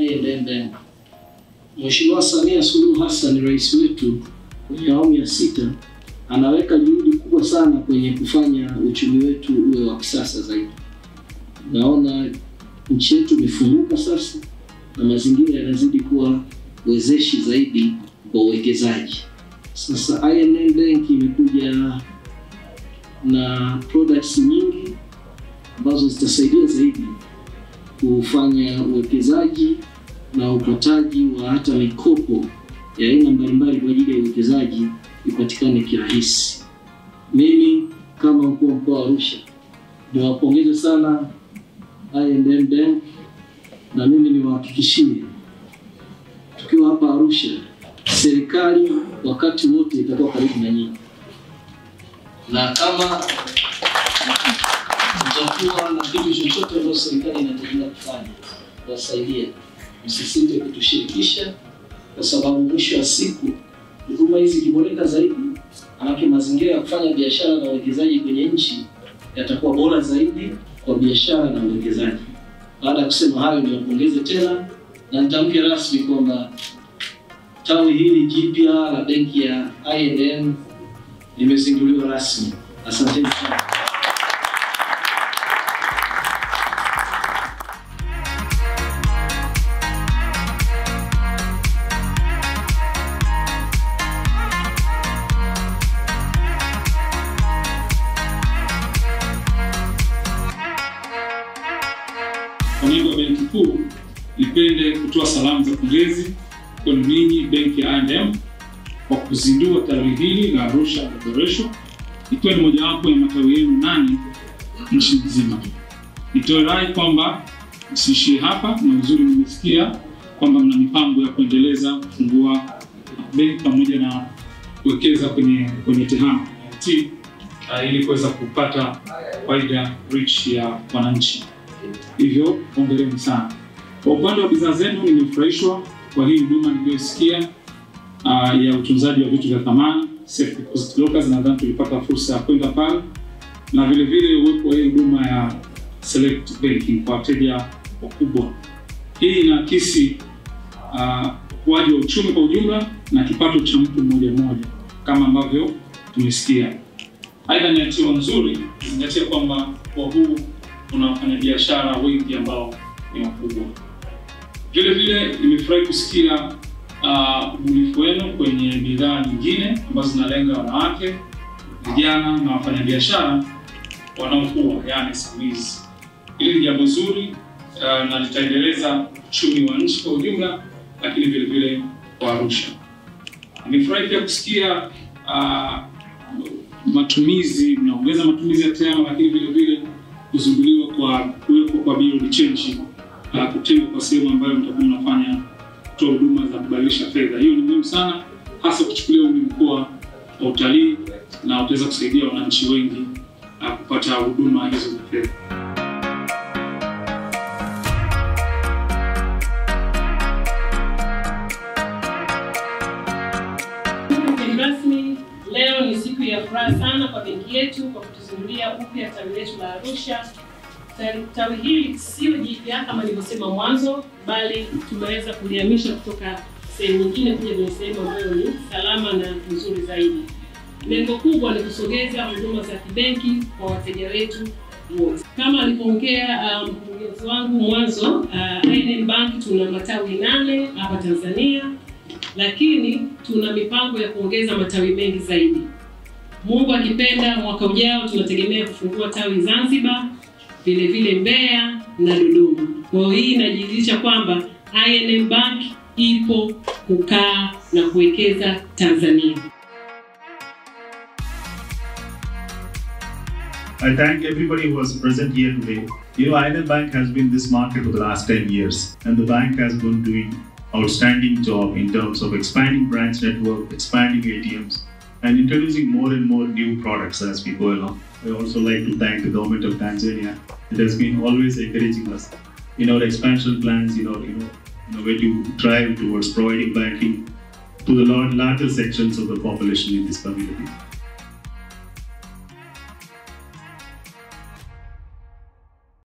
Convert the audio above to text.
I&M Bank. Mheshimiwa Samia Suluhu Hassan, rais wetu kwenye awamu ya sita, anaweka juhudi kubwa sana kwenye kufanya uchumi wetu uwe wa kisasa zaidi. Naona nchi yetu imefunguka sasa na mazingira yanazidi kuwa wezeshi zaidi kwa uwekezaji. Sasa I&M Bank imekuja na products nyingi ambazo zitasaidia zaidi kufanya uwekezaji na upataji wa hata mikopo ya aina mbalimbali kwa ajili ya uwekezaji ipatikane kirahisi. Mimi kama mkuu wa mkoa wa Arusha niwapongeze sana I&M Bank na mimi niwahakikishie tukiwa hapa Arusha, serikali wakati wote itakuwa karibu na nyinyi, na kama mtakuwa na kitu chochote ambacho serikali inategemea kufanya, wasaidia, msisite kutushirikisha, kwa sababu mwisho wa siku huduma hizi ikiboreka zaidi, manake mazingira ya kufanya biashara na uwekezaji kwenye nchi yatakuwa bora zaidi kwa biashara na uwekezaji. Baada ya kusema hayo, niwapongeze tena na nitamke rasmi kwamba tawi hili jipya la benki ya I&M limezinduliwa rasmi. Asanteni sana. Kwa niaba ya Benki Kuu, nipende kutoa salamu za pongezi kwenu ninyi benki ya I&M kwa kuzindua tawi hili la Arusha Boresho, ikiwa ni mojawapo ya matawi yenu nane nchi nzima. Nitoe rai kwamba msiishie hapa, na uzuri nimesikia kwamba mna mipango ya kuendeleza kufungua benki pamoja na kuwekeza kwenye kwenye tehama T, uh, ili kuweza kupata faida rich ya wananchi. Hivyo hongereni sana. Kwa upande wa bidhaa zenu, nimefurahishwa kwa hii huduma niliyosikia uh, ya utunzaji wa vitu vya thamani safe deposit lockers. Nadhani tulipata fursa ya kwenda pale, na vile vile uwepo wa hii huduma ya select banking kwa wateja wakubwa. Hii inaakisi uh, ukuaji wa uchumi kwa ujumla na kipato cha mtu mmoja mmoja kama ambavyo tumesikia. Aidha, ni hatua nzuri kuzingatia kwamba kwa huu kuna wafanyabiashara wengi ambao ni wakubwa. Vile vile nimefurahi kusikia uh, ubunifu wenu kwenye bidhaa nyingine ambazo zinalenga wanawake, vijana na wafanyabiashara wanaokua, yani siku hizi. Hili ni jambo zuri uh, na litaendeleza uchumi wa nchi kwa ujumla, lakini vile vile kwa Arusha. Nimefurahi pia kusikia uh, matumizi mnaongeza matumizi ya tehama, lakini vile vile kuzinduliwa kwa kuwepo kwa bureau change uh, kutengwa kwa sehemu ambayo mtakuwa mnafanya kutoa huduma za kubadilisha fedha. Hiyo ni muhimu sana, hasa kuchukulia huu ni mkoa wa utalii na utaweza kusaidia wananchi wengi uh, kupata huduma hizo za fedha. Mgeni rasmi, leo ni siku ya furaha sana kwa benki yetu kwa kutuzindulia upya tawi letu la Arusha. Tawi- Tawi hili sio jipya kama nilivyosema mwanzo, bali tumeweza kulihamisha kutoka sehemu nyingine kuja kwenye sehemu ambayo ni salama na nzuri zaidi. Lengo kubwa ni kusogeza huduma za kibenki kwa wateja wetu wote. Kama alivyoongea uh, mkurugenzi wangu mwanzo, uh, I&M Bank tuna matawi nane hapa Tanzania lakini tuna mipango ya kuongeza matawi mengi zaidi. Mungu akipenda, mwaka ujao tunategemea kufungua tawi Zanzibar, vile vile Mbeya na Dodoma. Kwa hiyo hii inajidhihirisha kwamba I&M Bank ipo kukaa na kuwekeza Tanzania. I thank everybody who was present here today. You know, INM Bank has been this market for the last 10 years, and the bank has been doing outstanding job in terms of expanding branch network, expanding ATMs, and introducing more and more new products as we go along. I also like to thank the government of Tanzania. It has been always encouraging us in our expansion plans, you know, you know, you know, where to drive towards providing banking to the lar- larger sections of the population in this community.